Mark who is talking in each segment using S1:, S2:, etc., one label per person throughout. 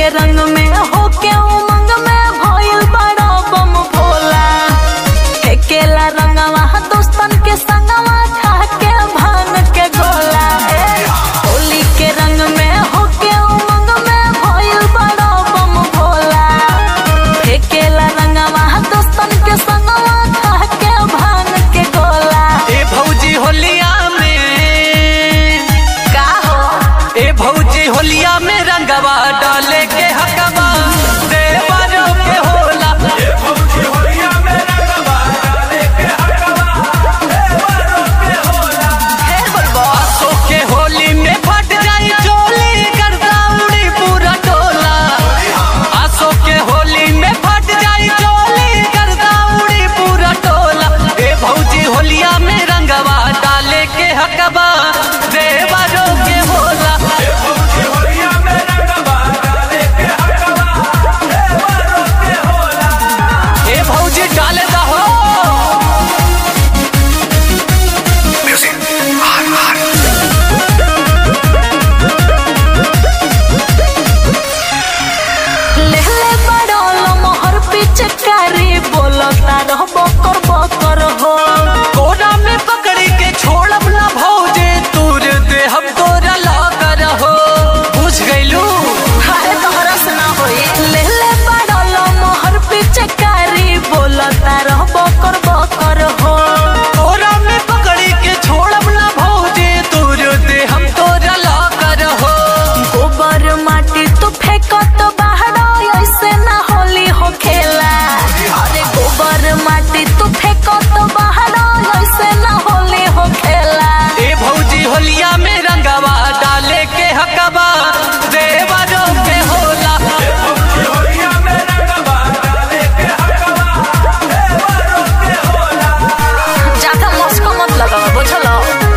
S1: के रंग में होके उमंग में भइल बड़ा बम भोला फेकेला रंगवा दोस्तन के संगवा खा के भान के गोला ए, होली के रंग में होके उमंग में भइल बड़ा बम भोला फेकेला रंगवा दोस्तन के संगवा खा के भान के गोला
S2: ए भौजी होलिया में
S1: का हो
S2: ए भौजी होलिया में रंगवा डाले के हकवा देवरों के होला
S1: ढेर बोलबो
S2: आसो के होली में फट जाई चोली करता उड़ी पूरा टोला आसो के होली में फट जाई चोली करता उड़ी पूरा टोला ए भौजी होलिया में रंगवा डाले के हकबा देवरों के होला ए भौजी डाले दा हो
S1: लेहले बड़ोल मोहर पिचकारी बोलता रह बकर बकर हो
S2: कोरा में पकड़ी के छोड़ब ना भौजे तूर दे हम तोरा लाकर हो बुझ गइलू
S1: हाय तोहरा से ना होई लेहले बड़ोल मोहर पिचकारी बोलता रह बकर बकर हो
S2: कोरा में पकड़ी के छोड़ब ना भौजे तूर दे हम तोरा लाकर हो
S1: गोबर माटी तू फेंकत बाहर ऐसे ना होली हो खेला अरे गोबर माटी तू फेंकत बाहर ऐसे ना होली हो खेला
S2: ए भौजी होलिया में रंगवा डाले के हकबा देवरों के होला
S1: ज्यादा मस्को मत लगाओ बुझलो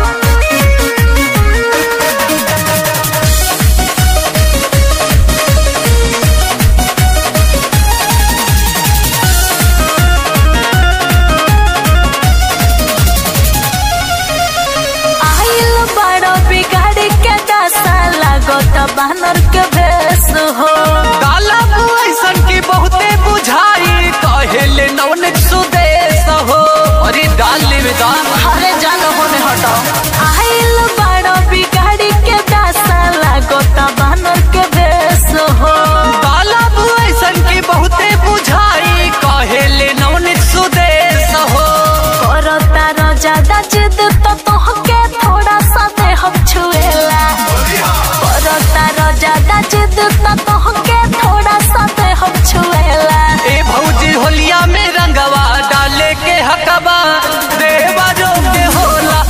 S1: आइल बड़ो बिगाड़ी के दशा लागत बानर के भेष हो
S2: काला ऐसन की बहुते बुझाई कहेले नवनित सुदेश हो अरे डाल ले दान
S1: अरे जान होने हटो आइल बड़ो बिगाड़ी के दशा लागत बानर के भेष हो
S2: तालाब ऐसन की बहुते बुझाई कहेले नवनित सुदेश हो
S1: करता रो ज्यादा जिद तो तोहके थोड़ा सा दे हम छुएला करता रो ज्यादा जिद तो तोहके थोड़ा सा दे हम छुएला
S2: ए भौजी होलिया में रंगवा डाले के हकबा देवरों के होला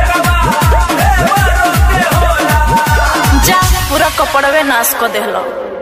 S1: जा पूरा कपड़वे नाश कर देहलो